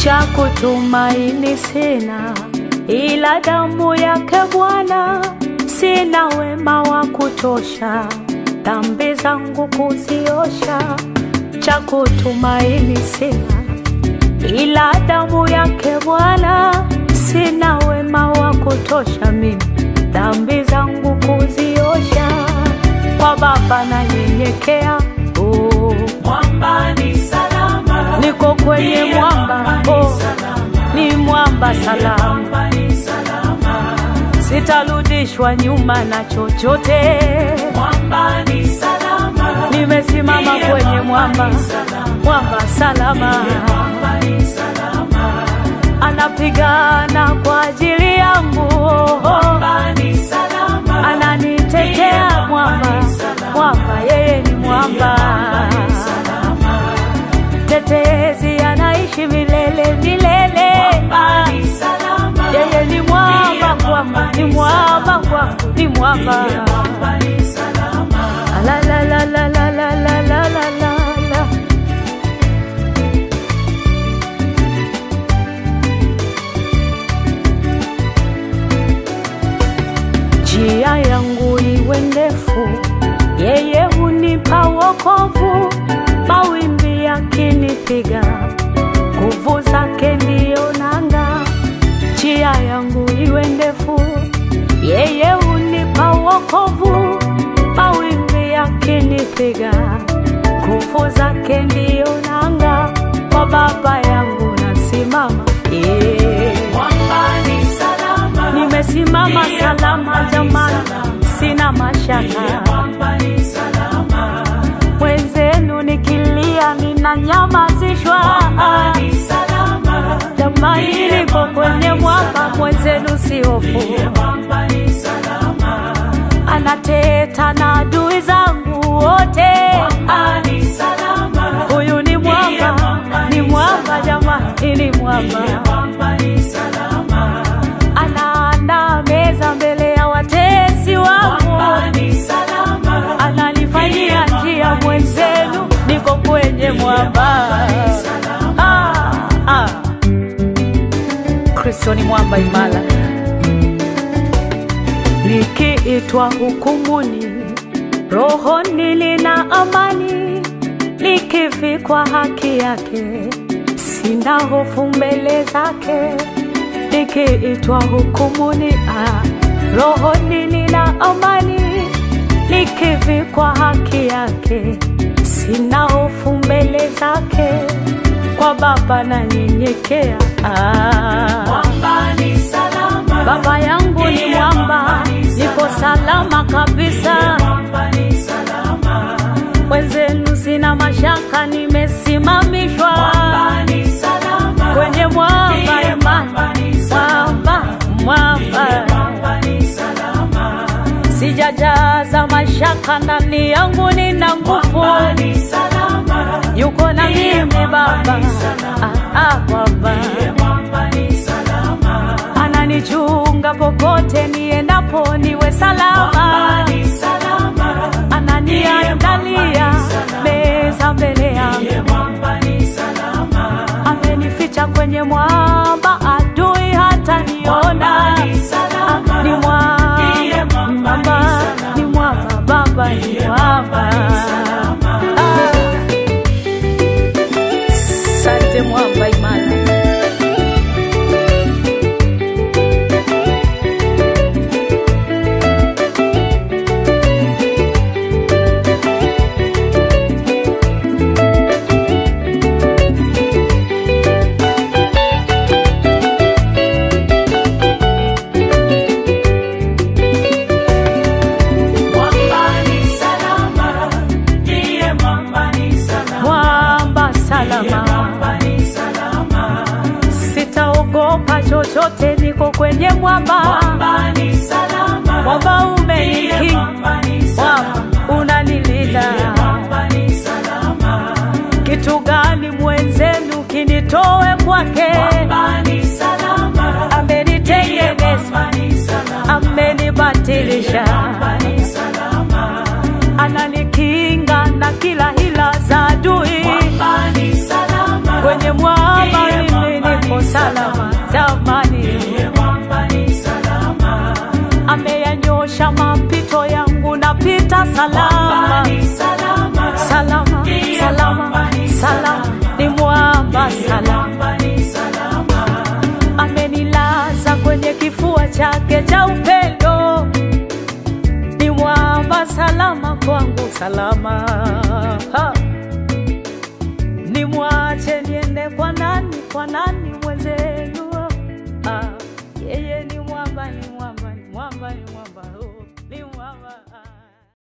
cha kutumaini sina, ila damu yake Bwana. Sina wema wa kutosha, dhambi zangu kuziosha. Cha kutumaini sina, ila damu yake Bwana. Sina wema wa kutosha mimi, dhambi zangu kuziosha. Kwa Baba nanyenyekea, oh. Mwamba ni salama, niko kwenye mwamba, oh. ni mwamba salama, mwamba ni salama, sitarudishwa nyuma na chochote. mwamba ni salama, Nimesimama kwenye mwamba, mwamba salama, mwamba ni salama, anapigana kwa ajili yangu, oh. mwamba ni salama, ananitetea mwamba, mwamba yeye ni mwamba, tetezi anaishi milele milele. mwamba ni salama, Yeye ni mwamba kwangu, ni mwamba kwangu, ni mwamba. mwamba ni salama, La la la la la la la la la la la. Njia yangu iwe ndefu, yeye hunipa wokovu. Mawimbi yakinipiga, nguvu zake ndiyo nanga. Njia yangu iwe ndefu, yeye hunipa wokovu. Mawimbi yakinipiga, nguvu zake ndiyo nanga. Kwa Baba yangu nasimama, yeah. mwamba ni salama, Nimesimama salama jamani, sina mashaka. mwamba ni salama, Mwenzenu nikilia ninanyamazishwa. mwamba ni salama, Jamani, niko kwenye mwamba, mwenzenu si hofu. mwamba ni salama, Anateta na adui zangu wote. mwamba ni salama, Huyu ni mwamba, ni mwamba jamani, ni mwamba. mwamba ni salama, Anaandaa meza mbele ya watesi wangu. mwamba ni salama, ananifanyia njia mwenzenu, niko kwenye mwamba. Ah, ah. Kristo ni mwamba imara. Nikiitwa hukumuni, rohoni nina amani, nikivikwa haki yake, sina hofu mbele zake. Nikiitwa hukumuni, ah, rohoni nina amani, nikivikwa haki yake, sina hofu mbele zake. Kwa Baba nanyenyekea, ah. mwamba ni salama, Baba yangu ni mwamba, niko salama kabisa. mwamba ni salama, Wenzenu sina mashaka, nimesimamishwa mwamba ni salama, kwenye mwamba imani, mwamba ni mwamba mwamba. mwamba ni salama, Sijajaza mashaka ndani yangu, nina nguvu, mwamba ni salama, yuko na mimi Baba. Ah, ah, Baba mwamba ni salama, ananichunga popote niendapo, niwe salama. mwamba ni salama, ananiandalia meza mbele yangu, mwamba ni salama, amenificha kwenye mwamba, adui hata niona. ni salama, Ni mwamba, Ndiye mwamba, ni mwamba, salama. ni mwamba, Baba ni mwamba. Ah. Asante mwamba imara. mwamba ni salama, ndiye mwamba ni salama, Mwamba salama, mwamba ni salama, sitaogopa chochote, niko kwenye mwamba. mwamba ni salama, Mwamba ndiye umenikinga, mwamba ni mwamba salama, unanilinda. mwamba ni salama, Kitu gani mwenzenu kinitoe kwake? mwamba ni salama, Amenitengeneza, mwamba ni salama, amenibatilisha, mwamba ni salama, ananikinga na kila hila za adui. mwamba ni salama, Kwenye mwamba Ndiye mimi mwamba salama jamani, Ndiye mwamba ni salama. ameyanyosha mapito yangu, napita Mwamba salama ni salama. salama Ndiye salama mwamba ni salama, salama. ni mwamba Ndiye salama, mwamba ni salama. amenilaza kwenye kifua chake cha upendo, ni mwamba salama kwangu salama. Ha. Nimwache niende kwa nani, kwa nani